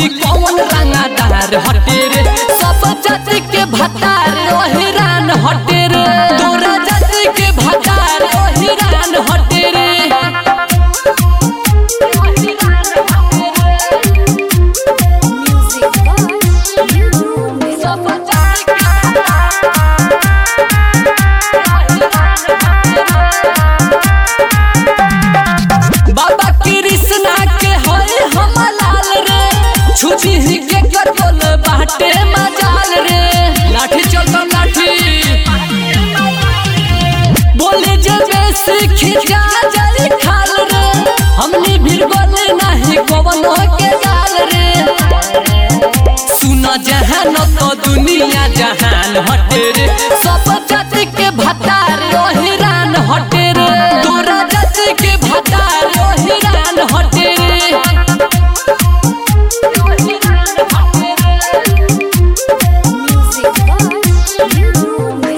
बोली कौन रंगादार हटे रे सब जाति के भतार ओहिरान हटे रे तोरा जाति के भतार ओहिरान हटे रे Music box, you do me. सब जाति के बाबा कृष्णा के हरे हम लाल रे छुची ही के कर बोल बाटे मजाल रे लाठी चलता लाठी बोले जे बेसी खिंचा जाई खाल रे हमनी भी बोले नहीं कवनो के गाल रे सुना जहान तो दुनिया जहान हटे रे सब जाति के भतार ओहिरान हटे रे तोरा जाति के भतार ओहिरान हटे रे Music box, you do me.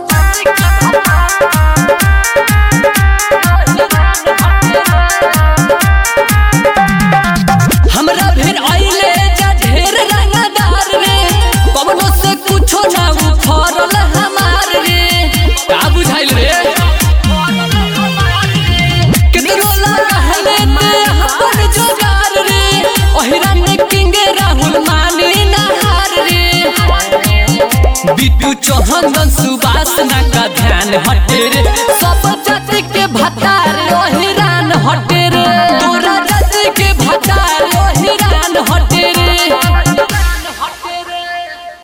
हमरा फिर आइले जा ढेर रंगदार रे कवनो से कुछो ना उखड़ल हमार रे का बुझाइल रे कितनो रहले ते अपन जोगार रे ओहिरा ने किंगे राहुल मानी नहार रे बिट्टू चौहान सुबास ना का ध्यान हटे रे सब जाति के भत्ता